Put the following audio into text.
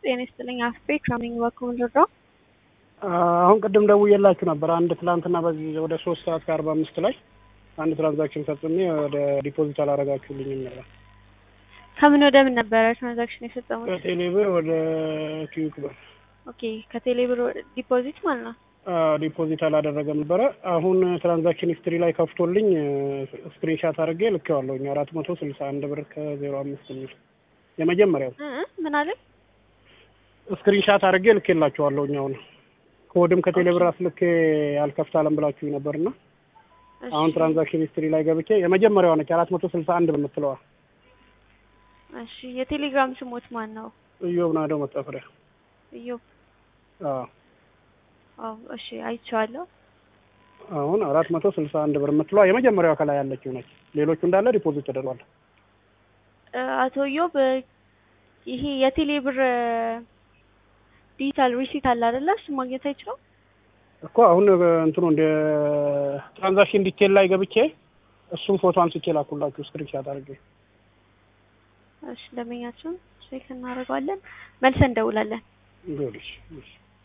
ጤና ይስጥልኝ አፍቤ ከሚኝ በኩል ልርዳው? አሁን ቅድም ደውዬላችሁ ነበር። አንድ ትላንትና በዚህ ወደ ሶስት ሰዓት ከአርባ አምስት ላይ አንድ ትራንዛክሽን ፈጽሜ ወደ ዲፖዚት አላረጋችሁልኝም ነበር። ከምን ወደ ምን ነበረ ትራንዛክሽን የፈጸሙት? ከቴሌ ብር ወደ ኪዩክ ብር ኦኬ ከቴሌ ብር ዲፖዚት ማለት ነው። ዲፖዚት አላደረገም ነበረ። አሁን ትራንዛክሽን ሂስትሪ ላይ ከፍቶልኝ ስክሪንሻት አድርጌ ልኬዋለሁኝ አራት መቶ ስልሳ አንድ ብር ከዜሮ አምስት የሚል የመጀመሪያው እ እ ምን አለ? ስክሪንሻት አድርጌ ልኬላችኋለሁኝ አሁን ኮድም ከቴሌ ብር አስልኬ አልከፍታለም ብላችሁ ነበርና እሺ፣ አሁን ትራንዛክሽን ሂስትሪ ላይ ገብቼ የመጀመሪያዋ ነች አራት መቶ ስልሳ አንድ በምትለዋ እሺ የቴሌግራም ስሞት ማን ነው? እዮብ ናደው መጠፍሪያ እዮብ። አዎ አዎ እሺ አይቼዋለሁ። አሁን አራት መቶ ስልሳ አንድ ብር የምትለዋ የመጀመሪያዋ ከላይ ያለችው ነች። ሌሎቹ እንዳለ ዲፖዚት ተደርጓል። እ አቶ እዮብ ይሄ የቴሌ ብር ዲጂታል ሪሲት አለ አይደለ? እሱ ማግኘት አይችልም? እኮ አሁን እንትኑ እንደ ትራንዛክሽን ዲቴል ላይ ገብቼ እሱም ፎቶ አንስቼ ላኩላችሁ ስክሪንሻት አድርጌ። እሺ ደንበኛችን ቼክ እናደርገዋለን፣ መልሰን እንደውላለን። ይኸውልሽ፣ እሺ